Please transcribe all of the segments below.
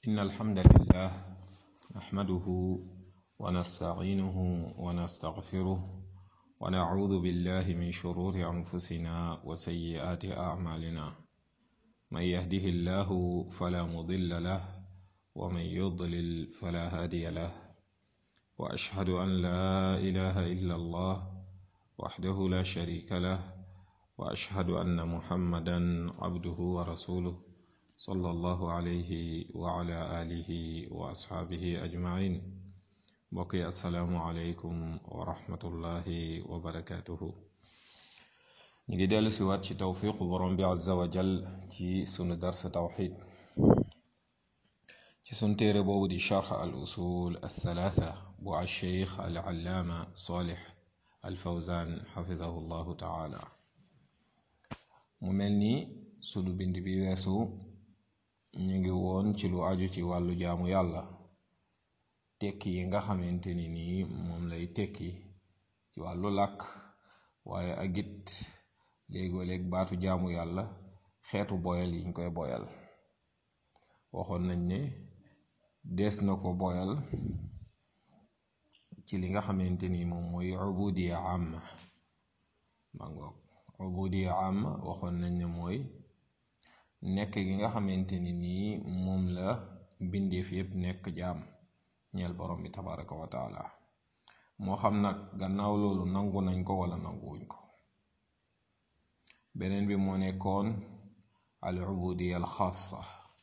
إن الحمد لله نحمده ونستعينه ونستغفره ونعوذ بالله من شرور أنفسنا وسيئات أعمالنا من يهده الله فلا مضل له ومن يضلل فلا هادي له وأشهد أن لا إله إلا الله وحده لا شريك له وأشهد أن محمدا عبده ورسوله صلى الله عليه وعلى آله وأصحابه أجمعين بقي السلام عليكم ورحمة الله وبركاته نجي دال سوات شي توفيق برم عز وجل ci sunu dars tawxid ci sun téere boobu di charx al usul althalatha bu alcheikh alallaama salih alfawzan xafidahu llahu taala mu mel ni sunu bind bi weesu ñu ngi woon ci lu aju ci wàllu jaamu yàlla tekki yi nga xamante ni nii moom lay tekki ci wàllu làkk waaye ak it léegoo-léeg baatu jaamu yàlla xeetu boyal yiñ koy boyal waxoon nañ ne dees na ko boyal ci li nga xamante ni moom mooy ubudiya amma mangoog ubudiya amma waxoon nañ ne mooy nekk gi nga xamante ni nii moom la mbindeef yépp nekk jaam ñeel borom bi tabaraka wa taala moo xam nag gannaaw loolu nangu nañ ko wala nanguwuñ ko beneen bi moo nekkoon al ubudiya al xaasa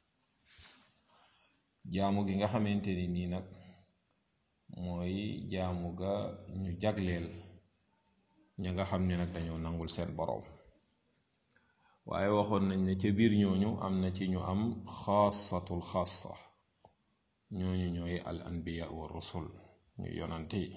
jaamu gi nga xamante ni nii nag mooy jaamu ga ñu jagleel ña nga xam ne nag dañoo nangul seen boroom waaye waxoon nañ ne ca biir ñooñu am na ci ñu am xaasatul xaasa ñooñu ñooy al anbiya wa rusul ñu yonante yi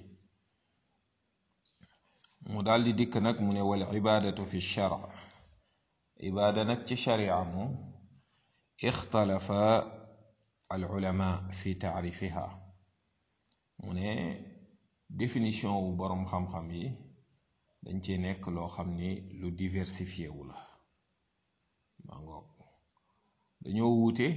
mu daldi dikk nag mu ne wal ibaadatu fi shara ibaada nag ci sharia moom ixtalafa al ulama fi taarifiha mu ne définition wu boroom xam-xam yi dañ ci nekk loo xam ni lu diversifié wu la maa ngoog dañoo wuute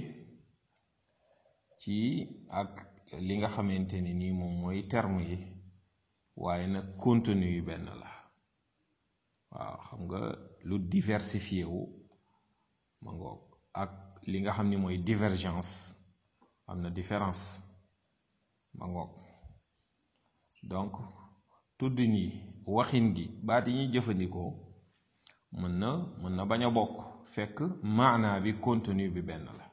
ci ak li nga xamante ni nii moom mooy terme yi waaye nag contenu yu benn la waaw xam nga lu diversifié wu ma ngoog ak li nga xam ni mooy divergence am na différence ma ngoog donc tuddin yi waxin gi baat yi ñuy jëfandikoo mën na mën na bañ a bokk fekk maanaa bi contenu bi benn la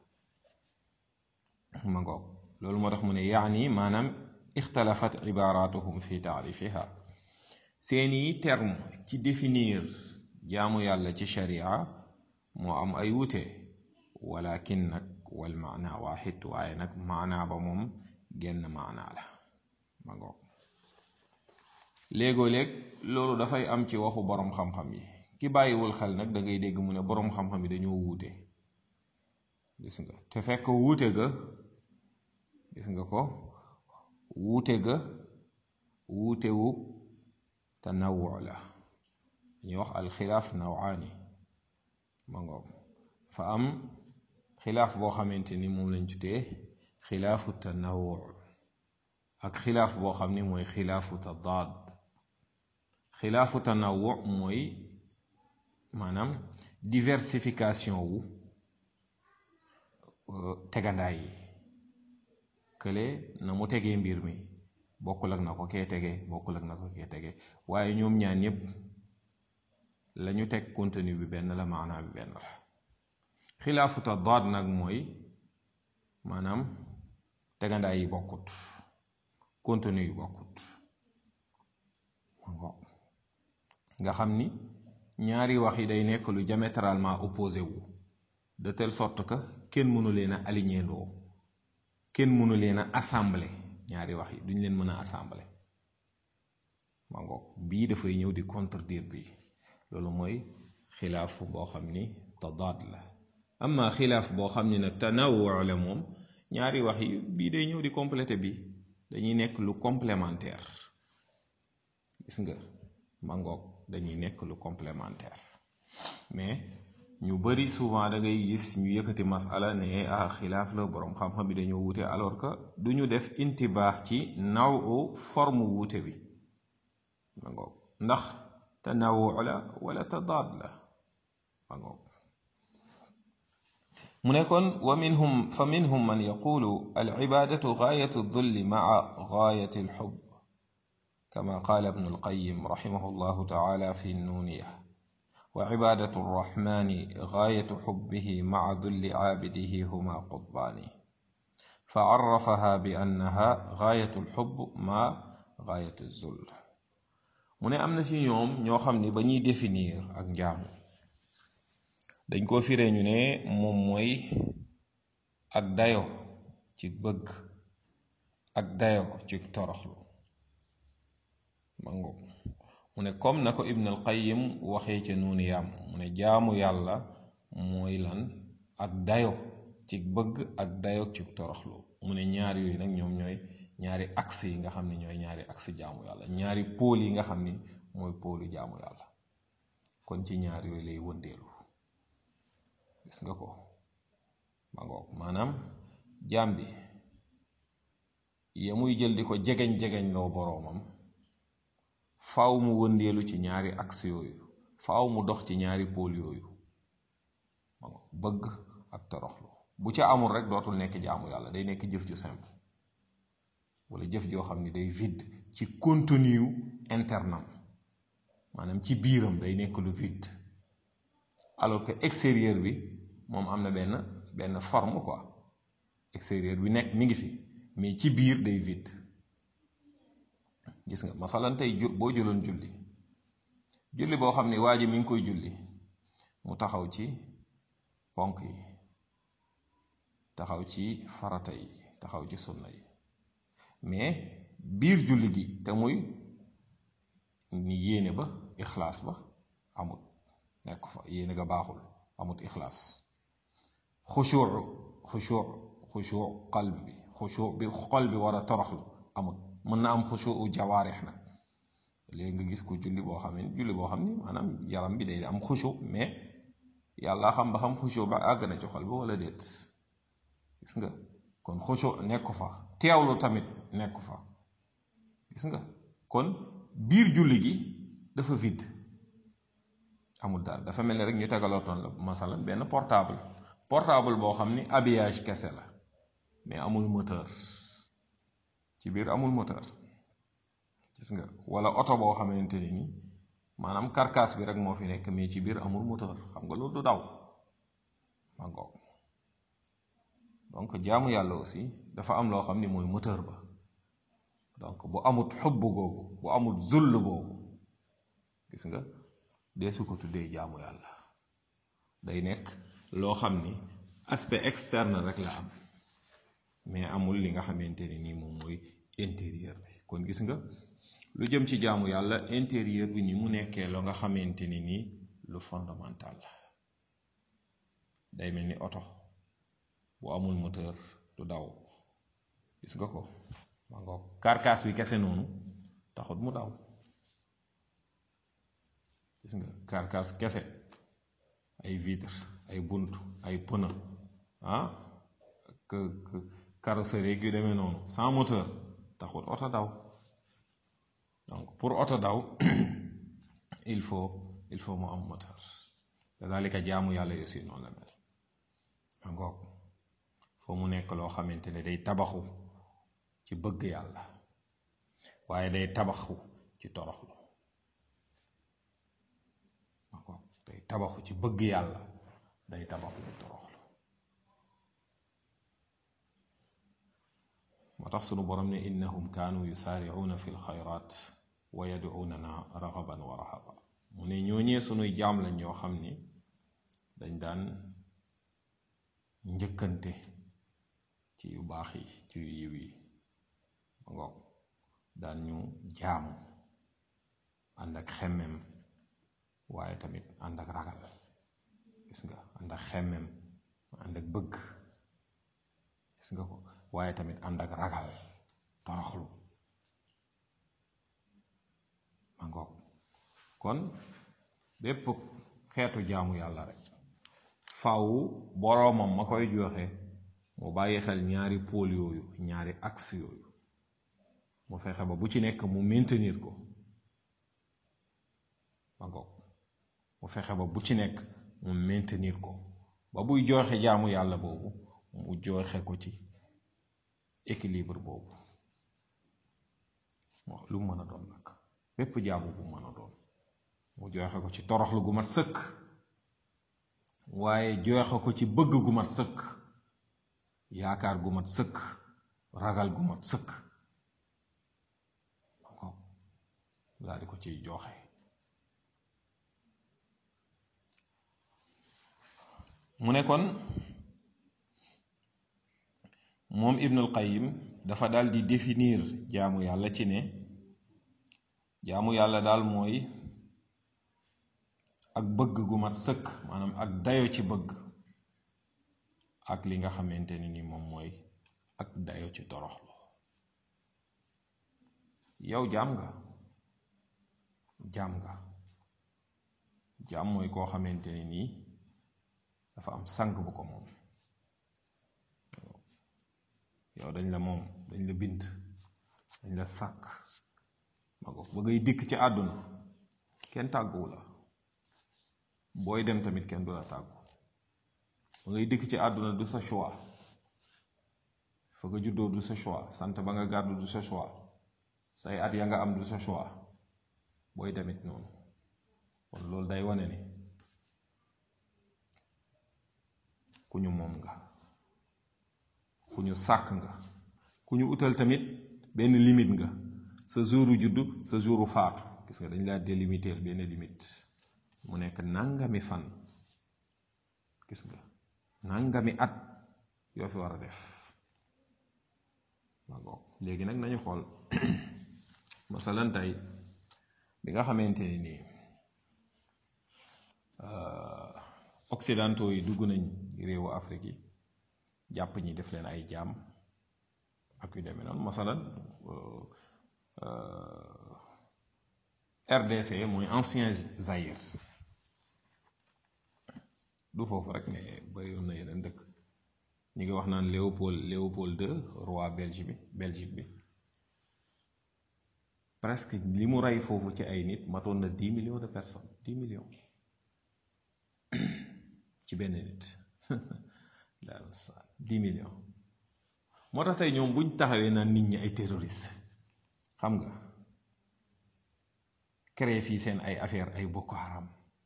ma ngoog loolu moo tax mu ne yaani maanaam ixtalafat ibaratuhum fi taarifiha seeni terme ci définir jaamu yàlla ci sharia moo am ay wute walakin nag wal maana waaxid waaye nag maanaa ba moom genn maanaa la ma ngoog léegoo-léeg loolu dafay am ci waxu boroom xam-xam yi ki bàyyiwul xel nag da ngay dégg mu ne boroom xam-xam yi dañoo wuute gis nga te fekk wuute ga gis nga ko wuute ga wuutewu tanawu la ñuy wax alxilaaf nawaani ma ngoog fa am xilaaf boo xamante ni moom lañ tuddee xilaafu tanawu ak xilaaf boo xam ni mooy xilaafu tadaad xilaafu tanawu mooy maanaam diversification wu tegandaay yi kële na mu tegee mbir mi bokkul ak na ko kee tege bokkul ak na ko kee tege waaye ñoom ñaan ñépp lañu teg contenu bi benn la maanaa bi benn la xilaafu tadaad nag mooy maanaam tegandaay yi bokkut contenu yi bokkut nga xam ni ñaari wax yi day nekk lu diamétralement opposé wu de telle sorte que kenn mënu leen a aligné loo kenn mënu leen a assemblé ñaari wax yi duñ leen mën a assemblé ma ngoog bii dafay ñëw di contredire bii loolu mooy xilaaf boo xam ni tadaad la amma xilaaf boo xam ni nag tanawu la moom ñaari wax yi bii day ñëw di complété bi dañuy nekk lu complémentaire gis nga ma ngoog dañuy nekk lu complémentaire mais ñu bari souvent da ngay gis ñu yëkkati masala ne ah xilaaf la boroom xam-xam bi dañoo wuute alors que du ñu def intibaax ci naw forme wuute bi ma ngoog ndax tanawu la wala tadaad la ma ngoog mu ne kon wa minhum fa minhum man yaqulu al ibadatu gaayatu dulli maa gaayati alxub kama qaala ibnu alqayim raximahu llahu taala fi nuuniya وعبادة الرحمن غاية حبه مع ذل عابده هما قطبان فعرفها بأنها غاية الحب مع غاية الذل mu ne am na ci ñoom ñoo xam ne ba ñuy définir ak njaamu dañ ko firee ñu ne moom mooy ak dayo ci bëgg ak dayo ci toroxlu ma ngoog mu ne comme na ko ibn al qayyim waxee ca nuuni yaam mu ne jaamu yàlla mooy lan ak dayo ci bëgg ak dayo ci toroxlu mu ne ñaar yooyu nag ñoom ñooy ñaari axe yi nga xam ne ñooy ñaari axe jaamu yàlla ñaari pôle yi nga xam ni mooy pôlu jaamu yàlla kon ci ñaar yooyu lay wëndeelu gis nga ko ma ngoog maanaam jaam bi ya muy jël di ko jegeñ-jegeñ loo boroomam faaw mu wëndeelu ci ñaari axe yooyu faaw mu dox ci ñaari pôle yooyu bëgg ak toroxlu bu ca amul rek dootul nekk jaamu yàlla day nekk jëf ju simple wala jëf joo xam ni day vide ci contenu internam maanaam ci biiram day nekk lu vide alors que extérieur bi moom am na benn benn forme quoi extérieur bi nekk mi ngi fi mais ci biir day vide gis nga masalan tey boo jëloon julli julli boo xam ne waa ji mi ngi koy julli mu taxaw ci ponk yi taxaw ci farata yi taxaw ci sunna yi mais biir julli gi te muy ni yéene ba ixlaas ba amut nekk fa yéene ga baaxul amut ixlaas xushuu xushuu xushuu qalb bi xushuu bi xol bi war a toroxlu amut mën na am xushuu jawaarix nag léegi nga gis ko julli boo xam ne julli boo xam ni maanaam yaram bi day am xushu mais yàlla xam ba xam xushu ba àgg na ci xol bi wala déet gis nga kon xushu nekk fa teewlu tamit nekk fa gis nga kon biir julli gi dafa vide amul dara dafa mel ni rek ñu tegalootoon la masalan benn portable portable boo xam ni habillage kese la mais amul moteur ci biir amul moteur gis nga wala oto boo xamante ni ni maanaam carcasse bi rek moo fi nekk mais ci biir amul moteur xam nga loolu du daw ma ngoog donc jaamu yàlla aussi dafa am loo xam ni mooy moteur ba donc bu amut xubb googu bu amut zull boobu gis nga deesu ko tuddee jaamu yàlla day nekk loo xam ni aspect externe rek la am mais amul li nga xamante ni nii moom mooy intérieur bi kon gis nga lu jëm ci jaamu yàlla intérieur bi ni mu nekkee la nga xamante ni nii lu fondamental la day mel ni oto bu amul moteur du daw gis nga ko ma ngoog carcasse bi kese noonu taxut mu daw gis nga carcasse kese ay vitre ay bunt ay pneu ah que carrosserie yu demee noonu sans moteur taxut oto daw donc pour oto daw il faut il faut mu am moteur kadalika jaamu yàlla yi aussi noonu la mel ma ngoog foo mu nekk loo xamante ne day tabaxu ci bëgg yàlla waaye day tabaxu ci toroxlu ma ngoog day tabaxu ci bëgg yàlla day tabaxu ci toroxlu moo tax sunu borom ne innahum kaanu yusaaricuuna fi lxayraat wa yadcuunana raxaban wa raxaba mu ne ñooñee sunuy jaam lañ ñoo xam ni dañ daan njëkkante ci yu baax yi ci yu yiw yi ma ngoog daan ñu jaamu ànd ak xemmem waaye tamit ànd ak ragal gis nga ànd ak xemmem ànd ak bëgg gis nga ko waaye tamit ànd ak ragal toroxlu ma ngoog kon bépp xeetu jaamu yàlla rek faw boroomam ma koy joxe mu bàyyi xel ñaari pôle yooyu ñaari axe yooyu mu fexe ba bu ci nekk mu maintenir ko ma ngoog mu fexe ba bu ci nekk mu maintenir ko ba buy joxe jaamu yàlla boobu mu joxe ko ci équilibre boobu moo lu mën a doon nag bépp jaamu bu mën a doon mu joxe ko ci toroxlu gu mat sëkk waaye joxe ko ci bëgg gu mat sëkk yaakaar gu mat sëkk ragal gu mat sëkk ko daal di ko ciy joxe mu ne kon moom Ibnul Qayyim dafa daal di définir jaamu yàlla ci ne jaamu yàlla daal mooy ak bëgg gu mat sëkk maanaam ak dayo ci bëgg ak li nga xamante ne ni moom mooy ak dayo ci toroxlu yow jaam nga jaam nga jaam mooy koo xamante ne nii dafa am sang bu ko moom yow dañ la moom dañ la bind dañ la sàkk ma ko ba ngay dikk ci àdduna kenn tàgguwu la booy dem tamit kenn du la tàggu ba ngay dikk ci àdduna du sa choix fa nga juddoo du sa choix sant ba nga gàddu du sa choix say at ya nga am du sa choix booy demit noonu kon loolu day wane ni ku ñu moom nga ku ñu sàkk nga ku ñu utal tamit benn limite nga sa jouru juddu sa jouru faatu gis nga dañ laa délimiter benn limite mu nekk nangami fan gis nga nangami at yoo fi war a def magoo léegi nag nañu xool masalan tey bi nga xamante ni nii occidentaux yi dugg nañ réewu Afrique yi jàpp ñi def leen ay jaam ak yu demee noonu masalan RDC mooy ancien Zaïre du foofu rek mais bari na yeneen dëkk ñi ngi wax naan Léopold Léopold II roi Belgique bi Belgique bi presque li mu rey foofu ci ay nit matoon na dix millions de personnes dix millions ci benn nit dix millions moo tax tey ñoom buñ taxawee naan nit ñi ay terroriste xam nga créé fii seen ay affaire ay Boko Haram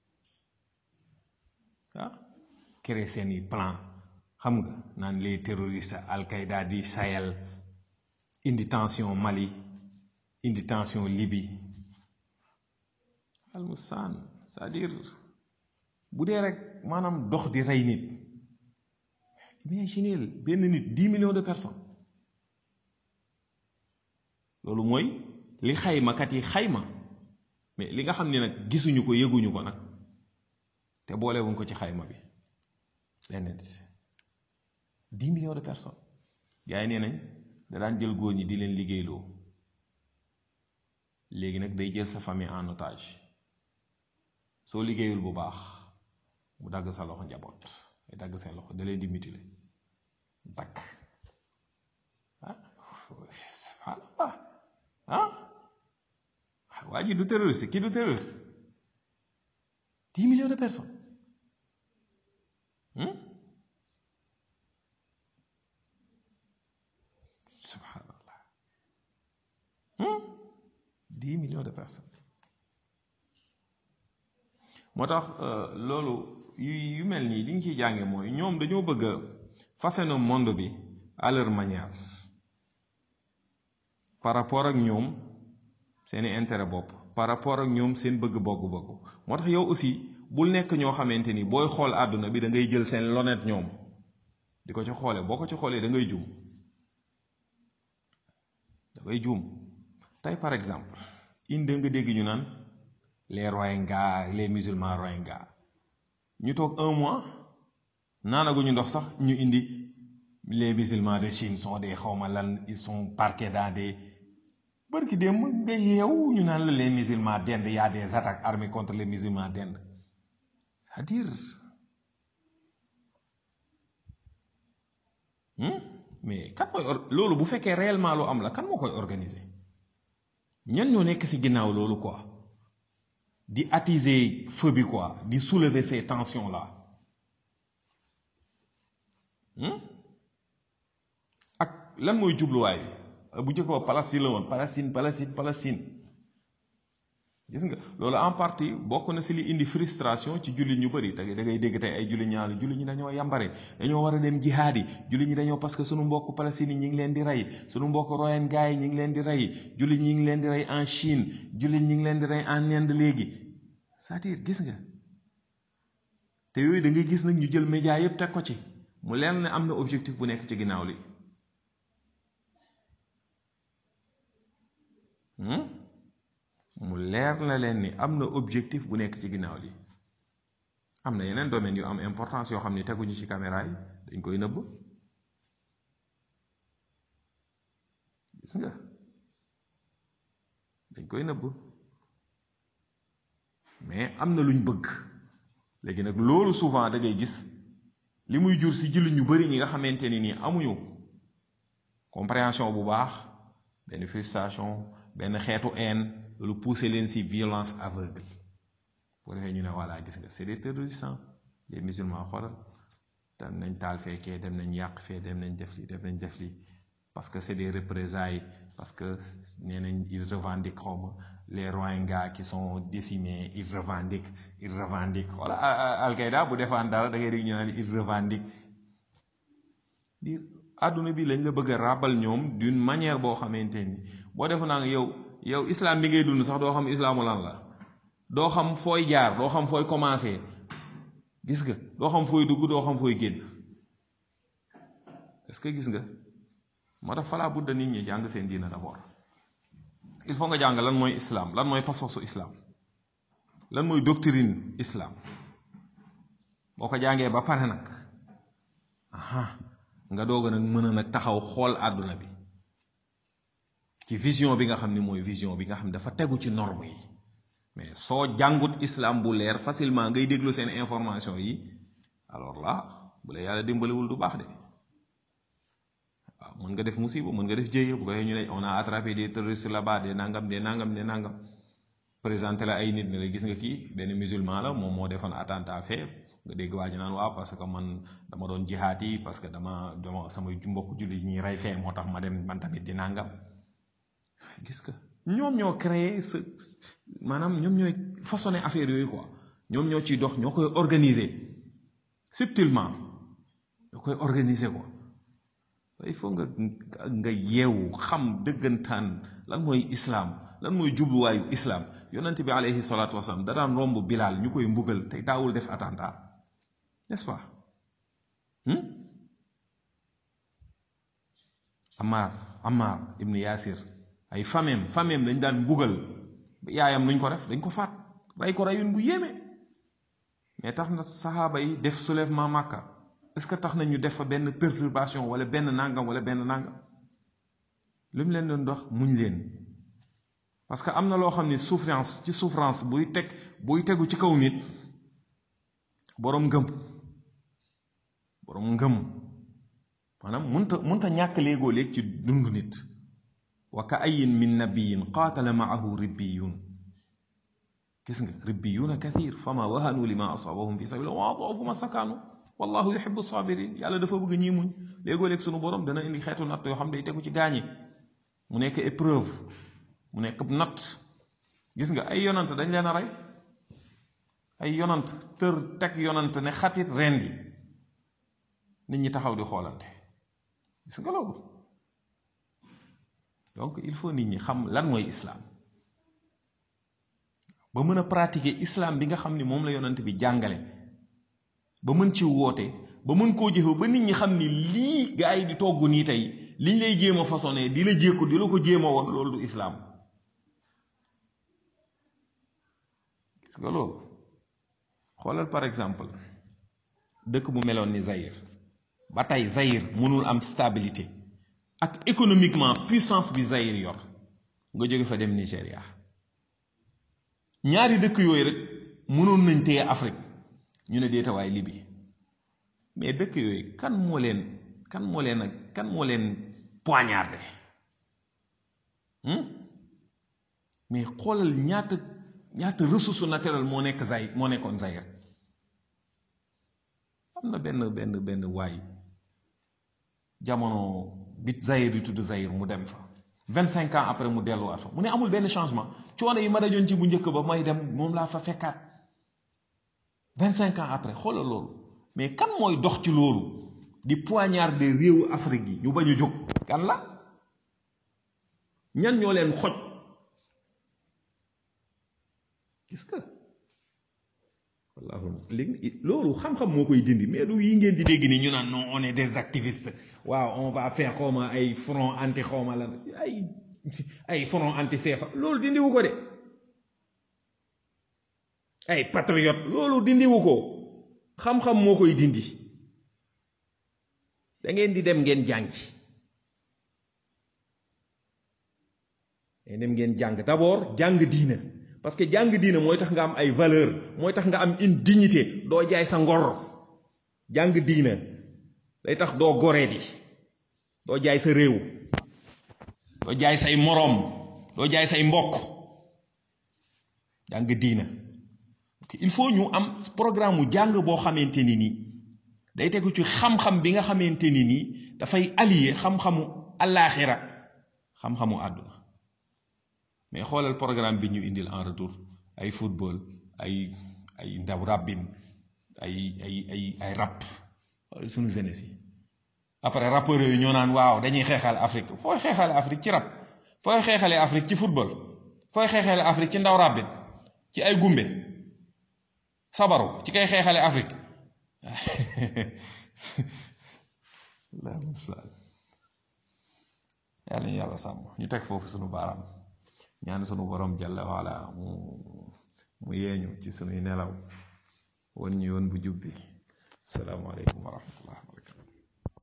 ah créé seen i plan xam nga naan les terroristes Al-Qaïda di Sahel indi tension Mali indi tension Libye almusaan c'est-à-dire bu dee rek maanaam dox di rey nit imaginez benn nit dix millions de personnes loolu mooy li xaymakat yi xayma mais li nga xam ne nag gisuñu ko yëguñu ko nag te boolewuñ ko ci xayma bi benn nit dix millions de personnes gars yi nee nañ da daan jël góor ñi di leen liggéeyloo léegi nag day jël sa famille en otage soo liggéeyul bu baax mu dagg sa loxo njaboot day dagg seen loxo da leen di mutiler dakk ah subhanallah ah waa ji du terroriste kii du terroriste dix millions de personnes subhanallah dix millions de personnes moo tax loolu yu yu mel nii li ñu ciy jànge mooy ñoom dañoo bëgg a façonner monde bi à leur manière par rapport ak ñoom seeni intérêt bopp par rapport ak ñoom seen bëgg bogg bogg moo tax yow aussi bul nekk ñoo xamante ni booy xool àdduna bi da ngay jël seen lonet ñoom di ko ci xoolee boo ko ci xoolee da ngay juum da ngay juum tey par exemple inde nga dégg ñu naan les Rohingyas les musulmans Rohingyas ñu toog un mois naanaguñu ndox sax ñu indi les musulmans de Chine sont des xawma lan ils sont parqués dans des bërki démb nga yeew ñu naan la les musulmans d'Inde y a des attaques armées contre les musulmans d'Inde c'est-à-dire mais kan mooy loolu bu fekkee réellement lu am la kan moo koy organiser ñan ñoo nekk ci ginnaaw loolu quoi di attiser feu bi quoi di soulever ces tensions là ak lan mooy jubluwaay bi bu njëkk ba Palestine la woon Palestine Palestine Palestine gis nga loolu en partie bokk na ci li indi frustration ci jullit ñu bëri da ngay dégg tey ay jullit ñaar jullit ñi dañoo yambare dañoo war a dem jihaad yi jullit ñi dañoo parce que sunu mbokk Palestine yi ñi ngi leen di rey sunu mbokk Rohingya yi ñi ngi leen di rey jullit ñi ngi leen di rey en Chine jullit ñi ngi leen di rey en Inde léegi c'est-à-dire gis nga te yooyu da ngay gis nag ñu jël média yépp teg ko ci mu leer ne am na objectif bu nekk ci ginnaaw li mu leer na leen ni am na objectif bu nekk ci ginnaaw li am na yeneen domaines yu am importance yoo xam ne teguñu ci caméra yi dañ koy nëbb gis nga dañ koy nëbb mais am na luñ bëgg léegi nag loolu souvent da ngay gis li muy jur ci jullit ñu bari ñi nga xamante ni nii amuñu compréhension bu baax benn frustration benn xeetu haine loolu pousser leen ci violence aveugle boo defee ñu ne voilà gis nga c'est des terroristes les musulmans xoolal dem nañ taal fekkee dem nañ yàq fee dem nañ def li dem nañ def li parce que c'est des représailles parce que nee nañ ils revendiquent xaw ma les Rohingyas qui sont décimés ils revendiquent ils revendiquent wala Al-Qaïda bu defaan dara da ngay dégg ñu naan ils revendiquent di àdduna bi lañ la bëgg a ràbbal ñoom d'une manière boo xamante ni boo defu naa yow yow islam bi ngay dund sax doo xam islaamu lan la doo xam fooy jaar doo xam fooy commencer gis nga doo xam fooy dugg doo xam fooy génn est-ce que gis nga moo tax falaa budda nit ñi jàng seen diina d'abord il faut nga jàng lan mooy islam lan mooy pas-pasu islam lan mooy doctrine islam boo ko jàngee ba pare nag aha nga doog a nag mën a nag taxaw xool àdduna bi ci vision bi nga xam ni mooy vision bi nga xam dafa tegu ci norme yi mais soo jàngut islam bu leer facilement ngay déglu seen information yi alors là bu la yàlla dimbaliwul du baax de waaw mën nga def musiba mën nga def jéye bu ko defee ñu ne on a attrapé des terroristes là-bas des nangam des nangam des nangam présenté la ay nit ne la gis nga kii benn musulman la moom moo defoon attentat fee nga dégg waa ji naan waaw parce que man dama doon jihaat yi parce que dama dama samay mbokk julli ñuy rey fee moo tax ma dem man tamit di nangam gis nga ñoom ñoo créé ce maanaam ñoom ñooy façonné affaire yooyu quoi ñoom ñoo ciy dox ñoo koy organiser subtilement ñoo koy organiser quoi il faut nga nga yeewu xam dëggantaan lan mooy islam lan mooy jubluwaayu islam yonent bi alayhi salaatu wasalaam da daan romb bilaal ñu koy mbugal te daawul def attentat n'est-ce pas Ammar Ammar ibn Yasir ay famem famem dañ daan mbugal yaayam nuñ ko def dañ ko faat rey ko reyun bu yéeme mais tax na saxaaba yi def soulèvement Makka est-ce que tax na ñu def fa benn perturbation wala benn nangam wala benn nangam lu mu leen doon dox muñ leen parce que am na loo xam ni souffrance ci souffrance buy teg buy tegu ci kaw nit boroom ngëm boroom ngëm maanaam munta munta ñàkk léegoo léeg ci dund nit wa ka ayin min nabiyin qaatala maahu ribbiyun gis nga ribbiyuna kathir fama wahanu lima asabahum fi sabilillah wa adaafu ma sakaanu wallahu yuhibbu sabirin yàlla dafa bëgg ñii muñ léegoo léeg sunu borom dana indi xeetu natt yoo xam day tegu ci gaañi mu nekk épreuve mu nekk natt gis nga ay yonant dañ leen a rey ay yonant tër teg yonant ne xatit rendi nit ñi taxaw di xoolante gis nga loolu donc il faut nit ñi xam lan mooy islam ba mën a pratiquer islam bi nga xam ni moom la yonant bi jàngale ba mën ci woote ba mën koo jëfe ba nit ñi xam ni lii gaa yi di togg nii tey liñ lay jéem a façonné di la jékku di la ko jéem a woon loolu du islam gis nga loolu xoolal par exemple dëkk bu meloon ni Zaïre ba tey Zaïre mënul am stabilité ak économiquement puissance bi Zaïre yor nga jóge fa dem Nigéria ñaari dëkk yooyu rek mënoon nañ téye Afrique ñu ne deetawaay Libye mais dëkk yooyu kan moo leen kan moo leen ak kan moo leen poignardé mais xoolal ñaata ñaata ressource naturelle moo nekk Zaïre moo nekkoon Zaïre am na benn benn benn waay jamono bi Zaïre yi tudd Zaïre mu dem fa vingt cinq ans après mu delluwaat fa mu ne amul benn changement coono yi ma dajoon ci bu njëkk ba may dem moom laa fa fekkaat vingt cinq ans après xoolal loolu mais kan mooy dox ci loolu di poignarder réewu Afrique yi ñu bañ a jóg kan la ñan ñoo leen xoj gis nga wallaahu léegi loolu xam-xam moo koy dindi mais du yi ngeen di dégg ni ñu naan non on est des activistes waaw on va faire xawma ay front anti xawma la ay ay front anti CFA loolu dindiwu ko de ay patriote loolu dindiwu ko xam-xam moo koy dindi da ngeen di dem ngeen jàngi dem ngeen jàng d'abord jàng diina parce que jàng diina mooy tax nga am ay valeur mooy tax nga am une dignité doo jaay sa ngor jàng diina day tax doo goree di doo jaay sa réew doo jaay say moroom doo jaay say mbokk jàng diina il faut ñu am programme mu jàng boo xamante ni nii day tegu ci xam-xam bi nga xamante ni nii dafay allier xam-xamu allaaxira xam-xamu àdduna mais xoolal programme bi ñu indil en retour ay football ay ay ndaw rabbin ay ay ay ay rap suñu jeunesse yi après rappeurs yooyu ñoo naan waaw dañuy xeexal Afrique fooy xeexale Afrique ci rap fooy xeexale Afrique ci football fooy xeexale Afrique ci ndaw rabbin ci ay gumbe sabaru ci kay xeexale Afrique la musal yàlla ñu yàlla sàmm ñu teg foofu sunu baaraam ñaan sunu borom jalla waala mu mu yeeñu ci sunuy nelaw won ñu yoon bu jubbi asalaamaaleykum wa rahmatullah wa barakatu